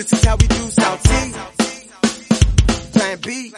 This is how we do South Sea. Plan B.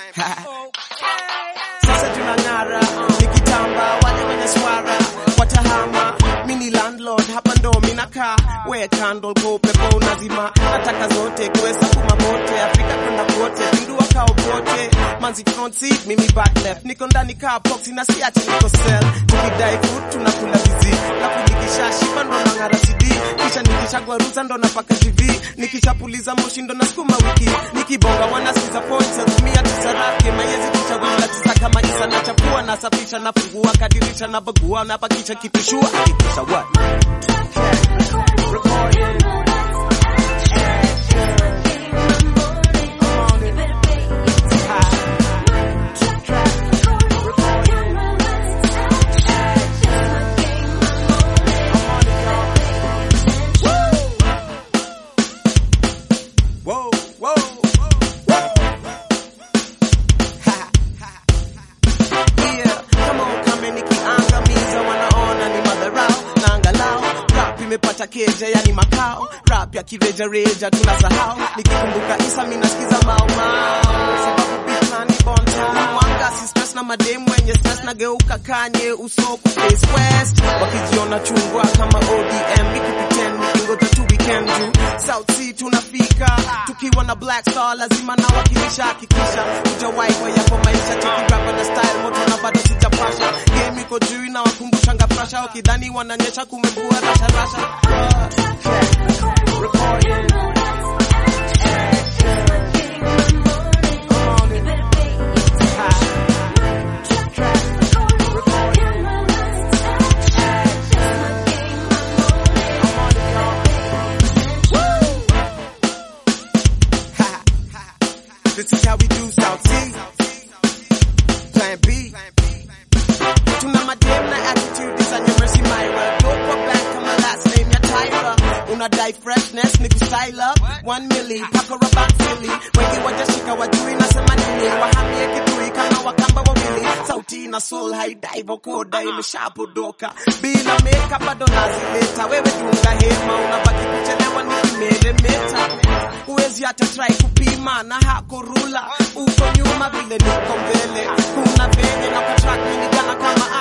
Sasa tunang'ara, nikitamba wale wenye swara watahama. Mini landlord hapa ndo minakaa, we candle go pepo unazima, nataka zote kuweza kumamote Afrika kwenda kote, pindua kao pote, manzi front seat, mimi back left, niko ndani kaa box na siache niko cell, tukidai food tunakula vizi, lafu nikisha shiba ndo nang'ara CD, kisha nikishagwaruza ndo napaka TV, nikishapuliza moshi ndo nasukuma wiki, nikibonga wanasikiza points, natumia tisa rake, mayezi kisha wila tisa kama isa nachapua, nasafisha, nafungua, kadirisha, nabagua, napakisha kitushua, hakikisha what? Whoa, whoa, whoa. Ha, ha. Yeah, kama ukame nikiangamiza wanaona ni madharau na angalau rap imepata keja yani makao rap ya kirejareja tunasahau nikikumbuka isa minasikiza mao mao sababu beat na ni bonta mwanga si stress na mademu wenye stress nageuka kanye uso ku face west wakijiona chungwa kama ODM nikipitend nikingoja tu weekend juu South Sea tunafika tukiwa na Black Star lazima na wakilisha hakikisha hujawahi kwa yapo maisha cheki rap na style moto na bado sijapasha game iko juu na wakumbusha ngafrasha wakidhani wananyesha kumekuwa rasha rasha This is how we do South Sea. Plan B. Tuna madem na attitude is on your mercy Myra. Don't put back on my last name, ya Tyra. Unadai freshness, ni style up. One milli, pako rabat Philly. Wengi wajashika wajui nasema nini. Wahamie kitui kama wakamba wawili. Sauti na soul haidai vokoda imeshapodoka. Bila makeup bado nazileta. Wewe tunga hema, unabaki kuchelewa nikimeremeta. Huwezi hata try kupima na hako rula. Uko nyuma vile niko mbele. Kuna venye na kutrack mini gana kama